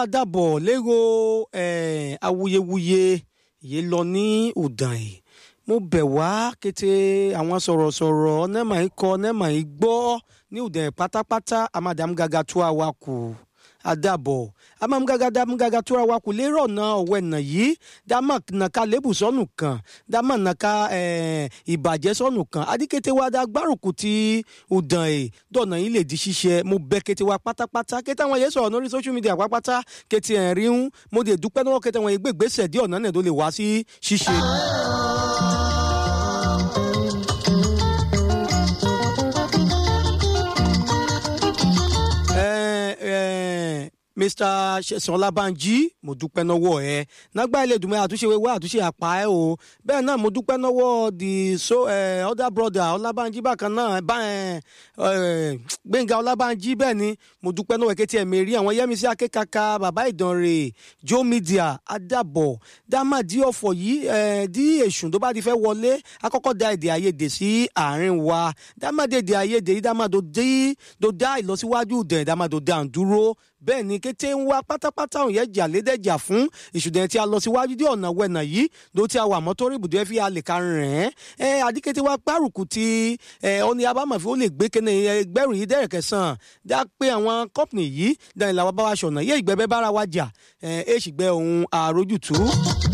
àdàbọ̀ lérò eh, awuyewuye yìí lọ ní ọ̀dàn yìí mo bẹ̀ wá kété àwọn sọ̀rọ̀sọ̀rọ̀ nẹ́ẹ̀mà yìí kọ nẹ́ẹ̀mà yìí gbọ́ ní ọ̀dàn yìí pátápátá amadamgaga tó àwa kù àdàbọ̀ amamgaga damgaga tó àwa kù lérò ọ̀nà ọ̀wẹ́ nà yìí dámà nàka lébù sọ́nù kan dámà nàka eh, ìbàjẹ́ sọ́nù kan adíkété wa dá gbárùkù ti ọ̀dàn yìí dọ̀nà yìí lè di ṣíṣe mo bẹ̀ kété wa pátápátá kété àwọn yẹn sọ̀rọ̀ lórí social media pátápátá kété ẹ̀ rí ń mo dé dúpẹ́ náà kété àwọn yẹn gbégbèsè dí ọ̀nà náà tó lè wá sí ṣíṣe. Eh, eh, mr sesan olabanji mo dúpẹ́ lọ́wọ́ ẹ nágbà ilé ìdùnmọ̀ àtúnṣe wẹ́wẹ́ àtúnṣe àpá ẹ o bẹ́ẹ̀ náà mo dúpẹ́ lọ́wọ́ the so eh, other brother ọlábànjí bákan náà bá ẹ gbẹ̀ngà ọlábànjí bẹ́ẹ̀ ni mo dúpẹ́ lọ́wọ́ ẹ̀kẹ́tì ẹ̀mí rí àwọn yẹ́misí akékaka bàbá ìdánrè joe media adàbọ̀ dámàdí ọ̀fọ̀ yìí eh, dí èṣù tó bá ti fẹ́ wọlé akọ́kọ́ da èdè àìyedè sí àárín wa dámàdé èdè àìyedè yìí dámàdó dá ìlọsíwájú dẹ̀ dámàdó dá ń dúró bẹ́ẹ̀ ni kété ń wá pátápátá òun yẹn jà lédèjà fún ìṣùdẹ̀ tí a lọ síwájú dé ọ̀nà wẹ̀nà yìí ló ti àwà mọ́tòrí ibùdó ẹ̀ fi alè ka rìn ẹ́ adíkété wa gbárùkù ti ẹ̀ ọ́ni abámọ̀fẹ́ ó lè gbé kéne ẹgbẹ́rún yìí dẹ́rẹ̀ kẹsàn-án dá pé àwọn kọ́pìnì yìí dáhìn làwọn bá wa ṣọ̀nà yé ìgbẹ́bẹ́ bára wa jà ẹ̀ èṣìgbẹ́ òun àròjùtù.